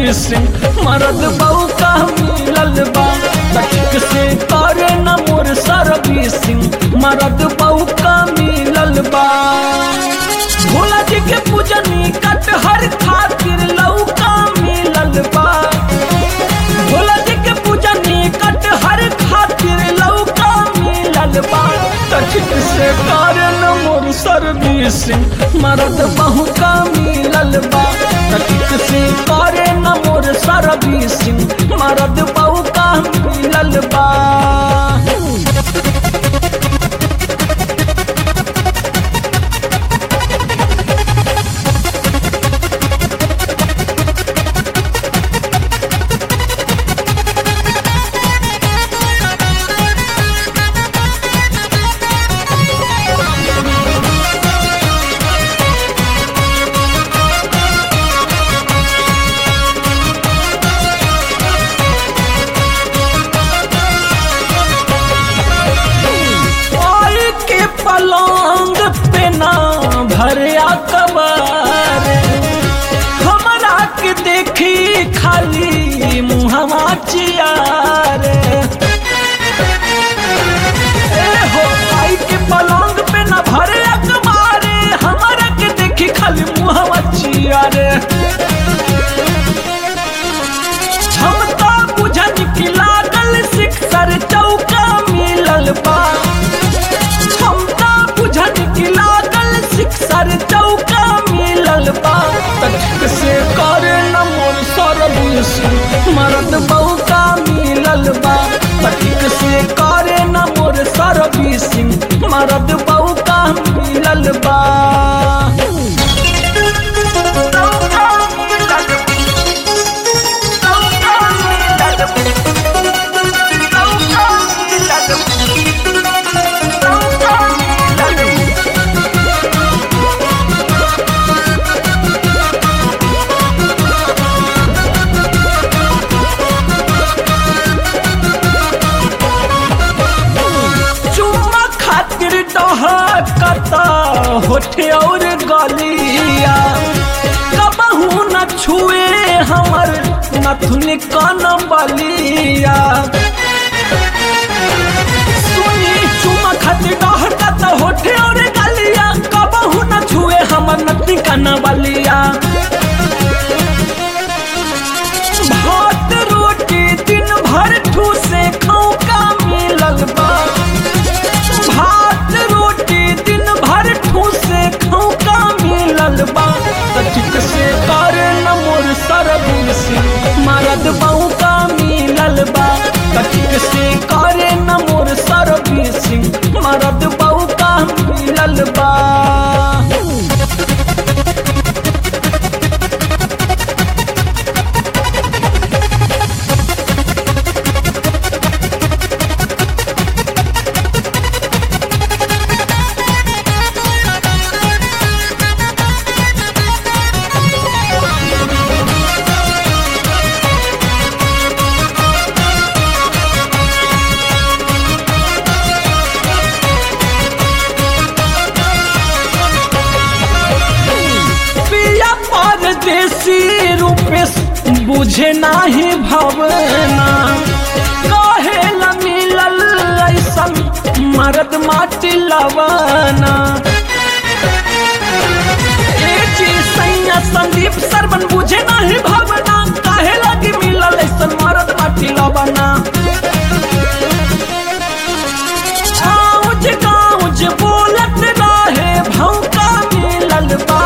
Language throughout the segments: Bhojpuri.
सर्विसिंग मरद बहू का मिलल बा तक से करे न मोर सर्विसिंग मरद बहू का मिलल बा भोला जी के पूजनी कटहर खातिर लौका मिलल बा भोला जी के पूजनी कटहर खातिर लौका मिलल बा तक से कारण मोर सर्विसिंग मरद बहु का मिलल बा तक से करे न मोर सर्विसिंग मरद बहु का मिलल बा आई के पलंग पे ना भरिया कबार हमरा के देखी खाली मुहवा चियार ए हो आई के पलंग पे ना भरिया कबार हमरा के देखी खाली मुहवा चियार क्षमता बुझन की लागल शिक्षर चौका मिलल बा क्षमता बुझन की लागल शिक्षर चौका मिलल बा तक से करे न मोर सर्विस मरद बौका मिलल बा तक से करे न मोर सर्विसिंग मरद बौका मिलल बा चुम्मा खातिर डहकता होठे और गलिया कबहू न छुए हमर नथुन कान बलिया सुनी चुम्मा खातिर डहकता होठे और गलिया कबहू न छुए हमर नथुन कान बलिया भात रोटी दिन भर ठूसे खाऊ का मिलल बा भात रोटी दिन भर ठूसे खाऊ का मिलल बा तचिक से करे न मोर सर्विस मरद बहू का मिलल बा तचिक से करे न मोर सर्विस मरद बहू का मिलल बा पिया परदेसी रूपेश बुझे नाही भवना कहे ला मिलल ऐसन मरद माटी लवना ए जी सैया संदीप सरवन बुझे नाही भवना काहे लगी मिलल ऐसन मरद माटी लवना आउज गाउज बोलत रहे भौका मिलल बा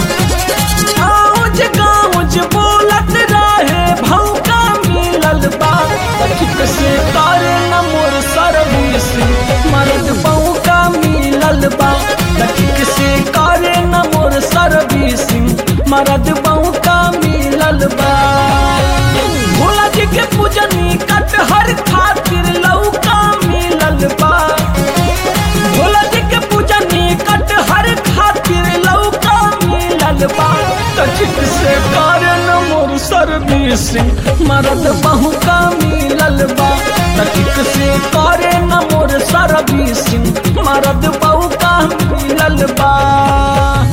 आउज गाउज बोलत रहे भौका मिलल बा तखिक से करे न मोर सर्विस मरद भौका मिलल बा तखिक से करे न मोर सर्विस मरद भौका मिलल बा भोला जी के पूजनी कटहर खातिर लौका मिलल बा भोला जी के पूजनी कटहर खातिर लौका मिलल बा तचिक से कारण मोर सर्विसिंग मरद बहु का मिलल बा तचिक से करे न मोर सर्विसिंग मरद बहु का मिलल बा